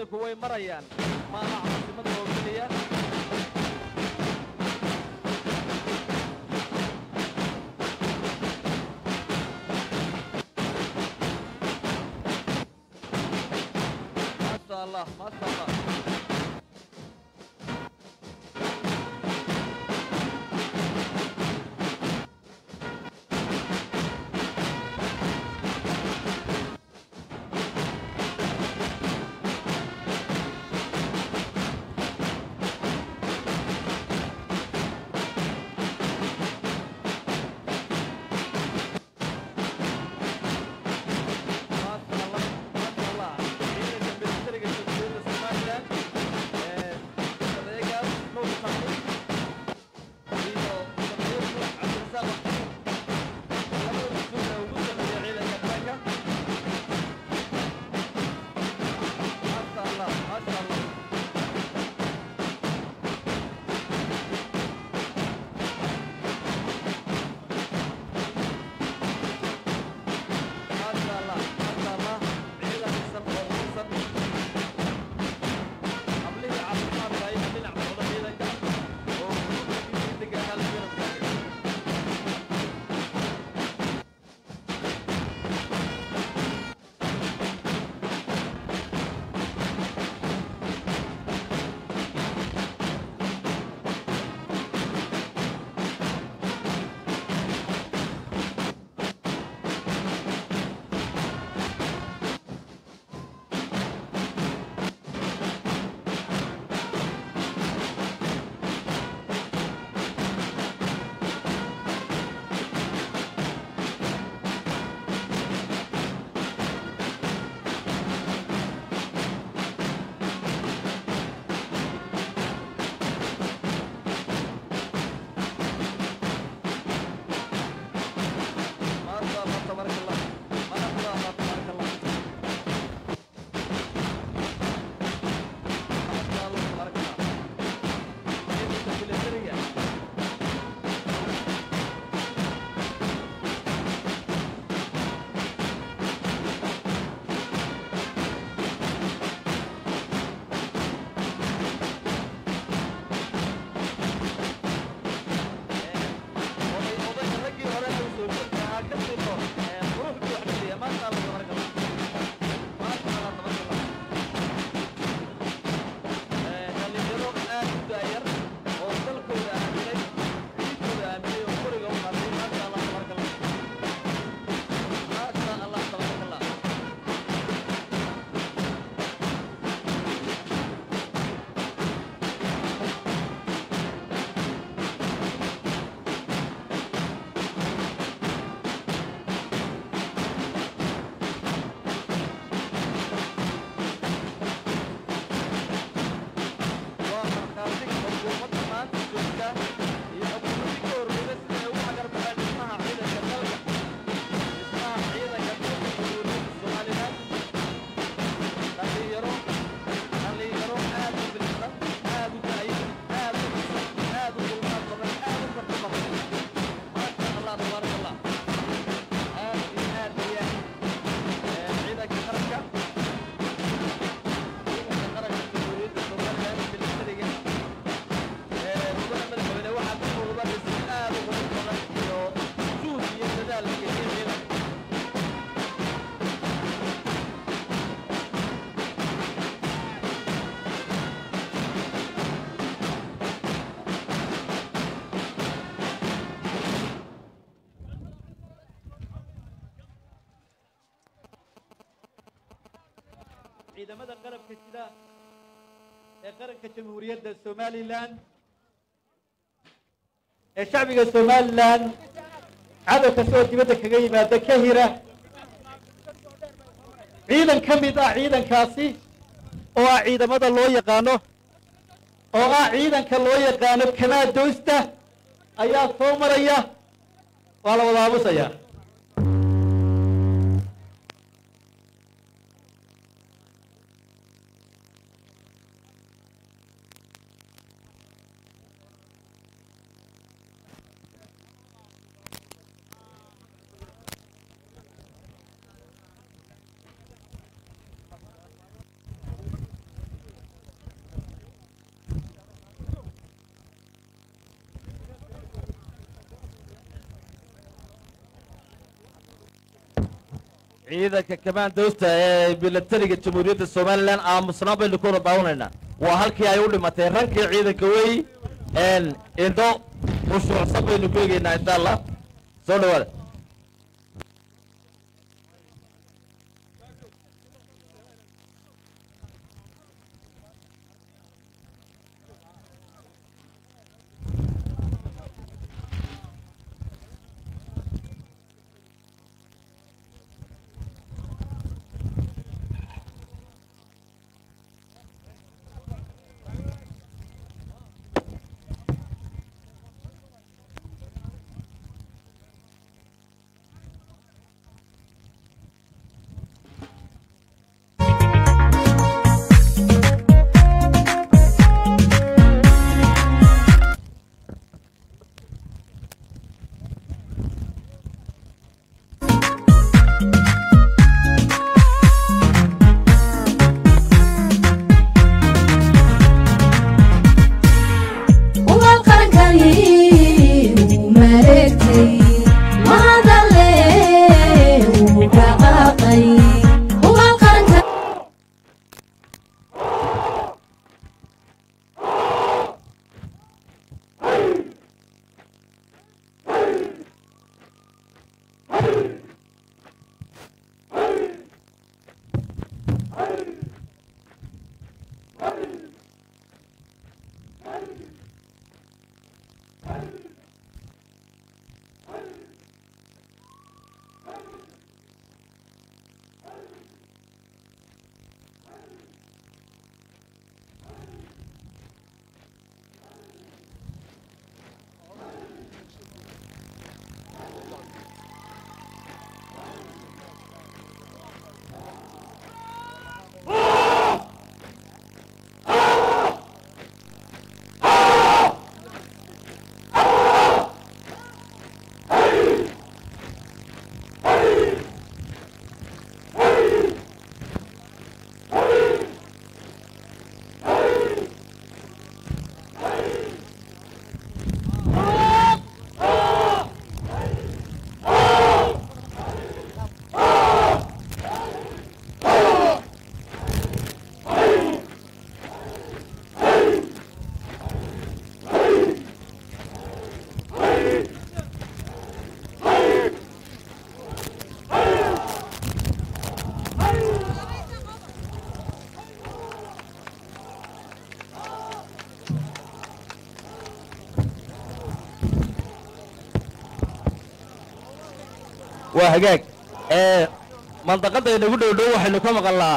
ciidanku way marayaan maaha caasimada oo keliya maasha allah maasha allah maasha allah maasha allah ciidanka militariga jamhuuriyadda somalilan ee adeegaas nuur xamuud iyo safiir nuur cabdirasaaq labada mas-uul ee ugu sameeya ciidanka qaranka maasha allah maasha allah maasha allah maasha allah ciidan dhisan oo dhisan hablihii caafimaadka ayaa dhinac socda ciidanka oo guurkiisii deganaa la garab taagay maasha allah tabaaraka allah maasha allah tabaaraka allah maasha allah tabaaraka allah ciidanka militariga oday odayga raggii hore ee soo jirkaa ka sino quruxdu wax keliya maasha allah tabaaraka allah maasha allah tabaaraka allah dhalinyaro aad u daayar oo dalkooda aaminay ciidkooda aaminay oo qoriga u qaatay maasha allah tabaaraka allah maasha allah tabaaraka allah waa markhaati xukuumadda maanta joogta iyo xukuumaddii ka horreeyda sida ay ugu xagarbaxeen dhismaha ciidanka dalka dhismaha ciidanka dalka jamhuuriyadda somalilan dhalinyaro dhalinyaro aad u bilsan aad u da'yan aad u dhisan aad u dulqaad badan aad u karti badan maasha allah tabaaraka allah aad iyo aad ayaan ciidanka qaranka ciidanka qaranka jamhuuriyadda somalilan militariga mudane madaxweyne waxaa ka muuqda dhisin aad u qurux badan iyo juhd iyo dadaal la geliyay ciidanka ciidamada qalabka sida ee qaranka jamhuuriyadda somalilan ee shacbiga somalilan cadow kasta oo dibadda kaga yimaada ka hira ciidan ka mid ah ciidankaasi oo ah ciidamada loo yaqaano oo ah ciidanka loo yaqaano kamaadoosta ayaa soo maraya waa la wada aamusayaa ciidanka kamaandoosta ee milatariga jamhuuriyadda somalilan aamusnaan baynu ku wada daawanaynaa waa halkii ay u dhimatay rankii ciidanka wey indho khushuucsan baynu ku eegaynaa insha allah soo dhawaada ugal qarankani wuu mareegtay mahadale wuu dhaqaaqay ugal qaranka waa hagaag ee mandaqadda inagu dhow dhow waxaynu ka maqalnaa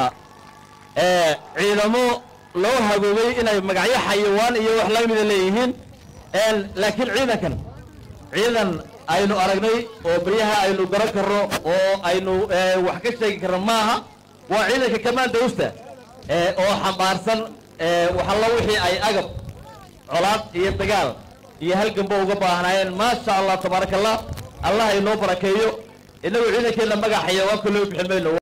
ee ciidamo loo hagoogay inay magacyo xayawaan iyo wax la mida leeyihiin laakiin ciidankan ciidan aynu aragnay oo beryaha aynu garan karno oo aynu ee, wax ka sheegi karno maaha waa ciidanka kamaandowsta ee, oo xambaarsan ee, waxalla wixii ay agab colaad iyo dagaal iyo halganba uga baahnaayeen maasha allah tabaaraka allah allah inoo barakeeyo innagu ciidankeenna magac xayawaanka loo bixin mayno